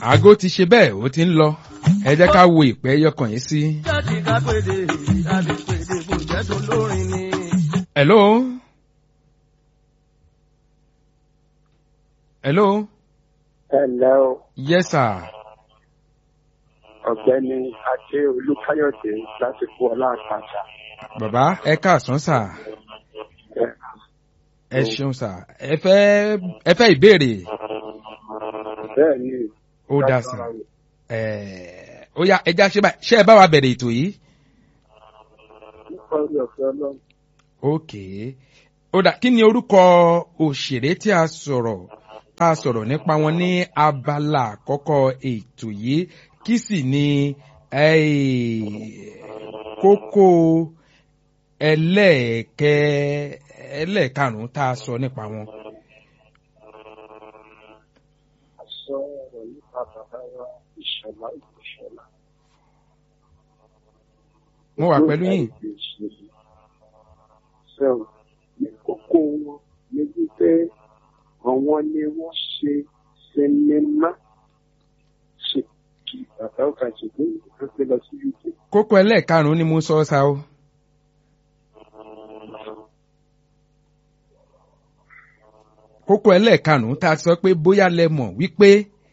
àgó ti ṣe bẹ́ẹ̀ ó ti ń lọ ẹ jẹ́ ká wo ìpẹ́ yọkàn yìí sí. jáde ká pèdè a lè pèdè bò jẹ́ tó lórin ni. hello. hello. ẹ̀lẹ́ o yes sir. ọ̀gbẹ́ni adé olúkáyọ̀dé láti kú ọlá àpàṣà. bàbá ẹ káàsán sà ẹ ṣeun sà ẹ fẹ́ ẹ fẹ́ ìbéèrè bẹ́ẹ̀ ni ó dá sà ẹ ó yá ẹja ṣe báyìí ṣé ẹ bá wa bẹ̀rẹ̀ ètò yìí. nípa orí ọ̀fẹ́ ọlọ́run ok ó dà kí ni orúkọ òṣèré tí a sọ̀rọ̀ tá a sọ̀rọ̀ nípa wọn ní abala àkọ́kọ́ ètò yìí kí sì ni eh, kókó ẹlẹ́ẹ̀kẹ́ ẹlẹ́ẹ̀karùn-ún tá a sọ nípa wọn. a sọ ọ̀rọ̀ nípa bàbá wa ìṣọ̀lá ìṣọ̀lá. mo wà pẹ̀lú yín. sọ ní kókó wọn ní wípé àwọn ni wọ́n ṣe sinimá ṣe kí bàbá ọkà ṣùgbọ́n ìgbà pé lọ sí uk. kókó ẹlẹ́ẹ̀karùn-ún ni mo sọ ọ́ sa o. kókó ẹlẹ́ẹ̀karùn-ún tá a sọ pé bóyá lẹ mọ̀ wípé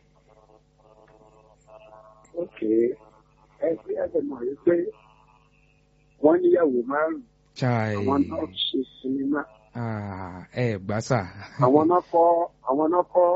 ok ẹgbẹ́ ẹgbẹ́ mọ̀ wípé wọ́n níyàwó márùn-ún chai àwọn náà ṣe sinimá ah, ẹ gbà sà àwọn náà kọ́ àwọn náà kọ́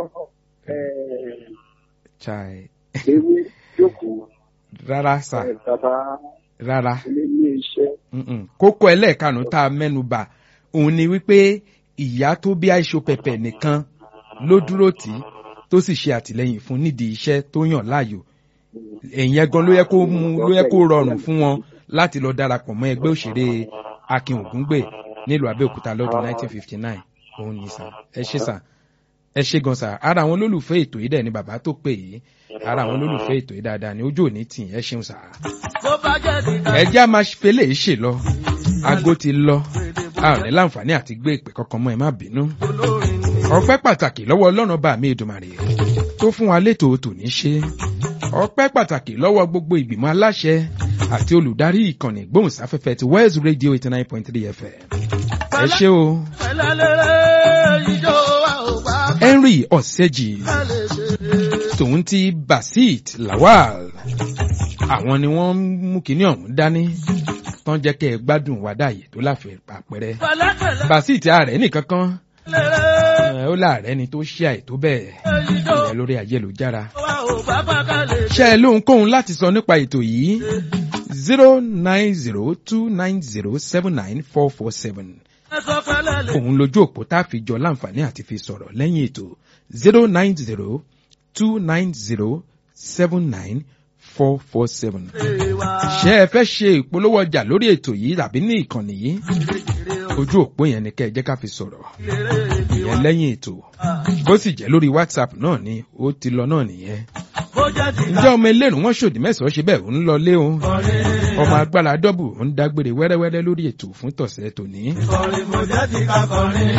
eh, chai ewé jókòó rárá sà eh, bàbá rárá ilé ní iṣẹ́ Mm-mm. kókó ẹlẹ́ẹ̀karùn-ún tá a mẹ́nu bà òun ni wípé ìyá tó bí àìṣó pẹ̀pẹ̀ nìkan ló dúró tì í tó sì ṣe àtìlẹ́yìn fún nídìí iṣẹ́ tó yàn láàyò èèyàn gan ló yẹ kó mú ló yẹ kó rọrùn fún wọn láti lọ darapọ̀ mọ́ ẹgbẹ́ òṣèré akin ògúngbè nílùú abẹ́òkúta lọ́dún 1959 òun ní sà ẹ ṣe sà ẹ ṣe gan sà ara àwọn olólùfẹ́ ètò yìí dẹ̀ ni bàbá tó pè yìí ara àwọn olólùfẹ́ ètò yìí dáadáa ni ojú òní tì ẹ ṣeun sà bó bá jáde ká ẹ jẹ́ a máa fele yìí ṣe lọ aago ti lọ a ò ní láǹfààní àti gbé ìpè kankan mọ́ ẹ má bínú tó lórin ni. ọpẹ́ pàtàkì lọ́wọ́ ọlọ́run bá mi èdùmàrè tó fún wa létò tòní ṣe ọpẹ́ pàtàkì lọ́wọ́ gbogbo ìgbìmọ̀ aláṣẹ àti olùdarí ìkànnì gbóhùnsáfẹ́fẹ́ ti west radio eighty nine point three fm ẹ ṣé o pẹ̀lẹ́lẹ́rẹ́ ìjọ wa ò bá henry ọ̀sẹ́jì ká lè ṣe. tòun ti basit lawal àwọn ni wọ́n ń mú kinní ọ̀hún dání tán jẹ́ kẹ́ ẹ gbádùn wàdáyé tó láfẹ̀ẹ́ àpẹẹrẹ pẹ̀lẹ́pẹ̀lẹ́ basit ààrẹ nìkan kan lẹ́rẹ́ ẹ, ó láàrẹ ni tó ṣe àìtó bẹ́ẹ̀ ìjọ ìyẹn lórí ayélujára wa ò bá bá ká lè ṣe. ṣe ẹ lóhunkóhun láti sọ nípa ètò yìí zero nine zero two nine zero seven nine four four seven ẹ sọ pẹ̀lẹ́lẹ́ òun lójú òpó tá a fi jọ láǹfààní àti fi sọ̀rọ̀ lẹ́yìn ètò zero nine zero two nine zero seven nine four four seven. wa. ṣé ẹ fẹ́ ṣe ìpolówó ọjà lórí ètò yìí tàbí ní ìkànnì yìí ojú òpó yẹn ni kẹ́ ẹ jẹ́ ká fi sọ̀rọ̀ ìyẹn lẹ́yìn ètò bó sì jẹ́ lórí whatsapp náà ni ó ti lọ náà nìyẹn. bó jáde ká ǹjẹ́ ọmọ ẹlẹ́rùn wọn ṣòdì mẹ́sàn-án ṣe bẹ́ẹ̀ ń lọ lé o ọmọ agbára dọ́bù ń dágbére wẹ́rẹ́wẹ́rẹ́ lórí ètò fún tọ̀sẹ̀ tòní. kọrin bó jáde ká kọrin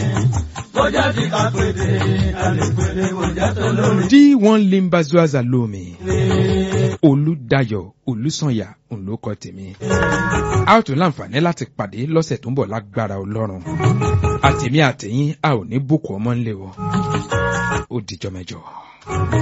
bó jáde ká pèdè ká lè pèdè bó jáde lórin. d1 limbazuaza lomi olùdayọ̀ olùsànyà òǹlókọ tèmi. a ó tún láǹfààní láti pàdé lọ́sẹ̀ tó ń bọ̀ lágbára ọlọ́run àtèmi àtẹ̀yìn a ò ní bùkún ọmọ ńlẹ̀ o ó dìjọ́ mẹ́jọ.